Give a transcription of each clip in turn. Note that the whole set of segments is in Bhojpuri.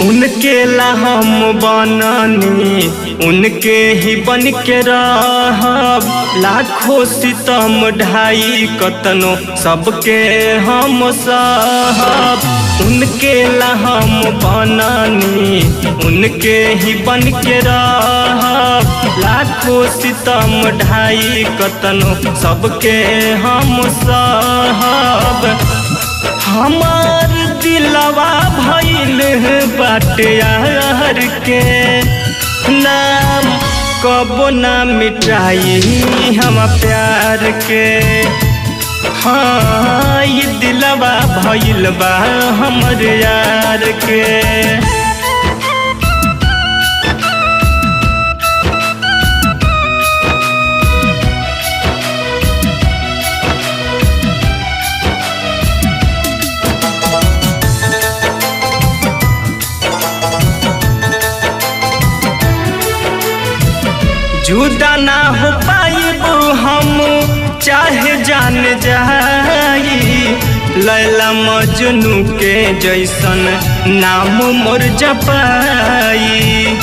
उनके ला हम बननी उनके ही बन के रहब लाखों सितम ढाई कतनो सबके हम सहब उनके ला हम बननी उनके ही बन के रहब लाखों सितम ढाई कतनो सबके हम सहब हमार दिलवा भइल बाटे यार के नाम कबो ना मिटाई हम प्यार के हाँ ये दिलवा भइल बा हमर यार के जुदा ना हो पाइब हम चाहे जान जाई लैला मजनू के जैसन नाम मोर जपाई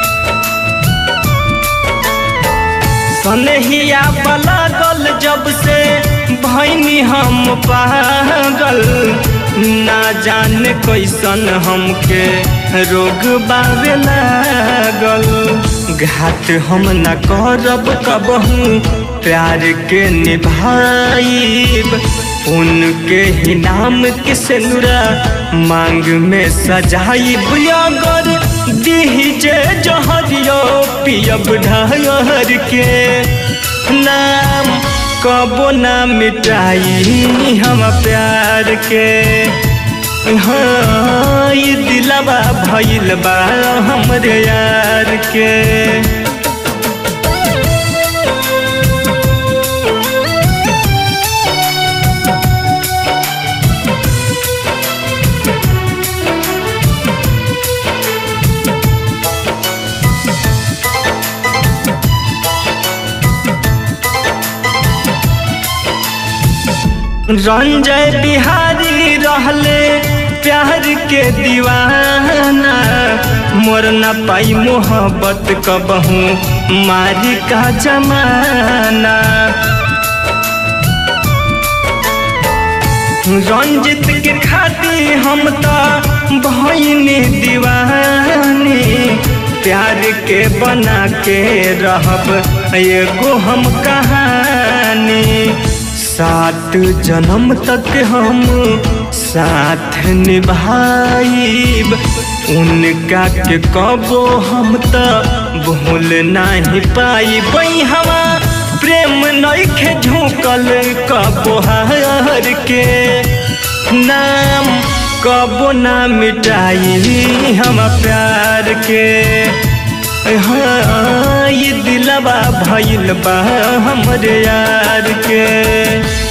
सनहिया पलागल जब से भैनी हम पागल ना जाने कैसन हमके रोग बावे लागल घाट हम न करब कबहू प्यार के निभाइब उनके ही नाम के सेनुरा मांग में सजाइब अगर दीजे जहरियो पियब ढहर के नाम कबो ना मिटाई हम प्यार के हाँ ये दिलवा भइल बा हमरे यार के रंजय बिहारी रहले प्यार के दीवाना मोर न पाई मोहब्बत कबहू मारी का जमाना रंजित के खाती हम तो भैनी दीवानी प्यार के बना के रहब एगो हम कहानी सात जन्म तक हम साथ निभाइब उनका के कबो हम तो भूल नहीं पाइब हवा प्रेम नइखे झुकल कबो हार के नाम कबो ना मिटाई हम प्यार के हाँ ये दिलवा भइल बा हमरे यार के